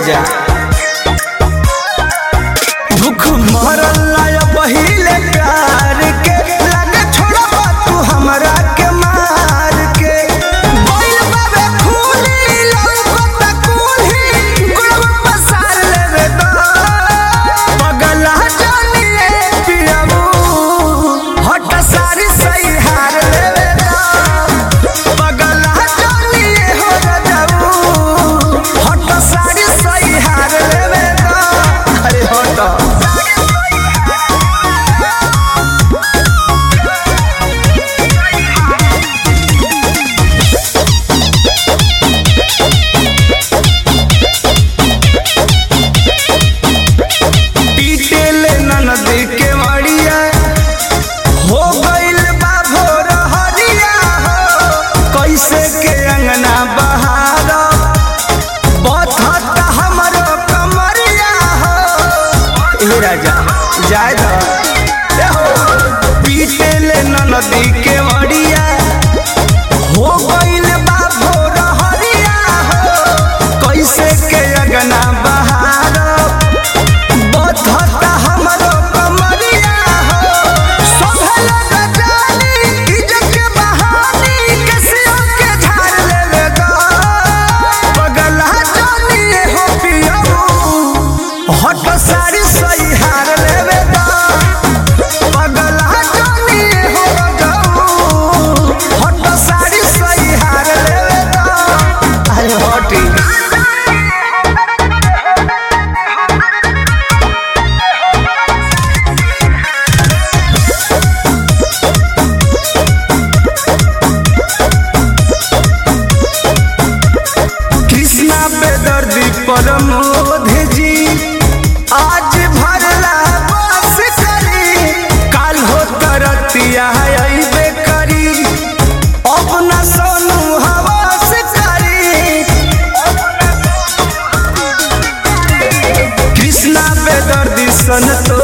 राजा भूख मरल लाया पहिले प्यार के लगे छोड़बा तू हमरा के मार के बैल बाबे खूनी लौकत कुल्ही गुड़वा पसार लेवे द पगला जानिए पियाबू हट सारी सही हार लेवे द पगला जानिए हो रजाऊ हट सारी सही हार लेवे द अरे हट पीटेले ननदी के मड़िया हो गइल बा भोर हरिया हो कैसे के अंगना बहार बथत हमरो कमरिया हो ए राजा जाय द ए हो पीटेले ननदी के मड़िया हो गइल बा भोर हरिया हो कैसे के अंगना बहार बधता हमरो कमरिया हो सोभल गजानी इज्जत के बहानी कसियो के झाड़ लेवे ग पगला जानी हो पियऊ हट सारी सही हार लेवे ग पगला जानी हो जाऊ हट सारी सही हार लेवे ग अरे हटी कृष्णा बेदर्दी परमोध जी आज भरला बस करी काल हो तरतिया अइबे करी अपना सोनू हवास करी कृष्णा बेदर्दी सन तो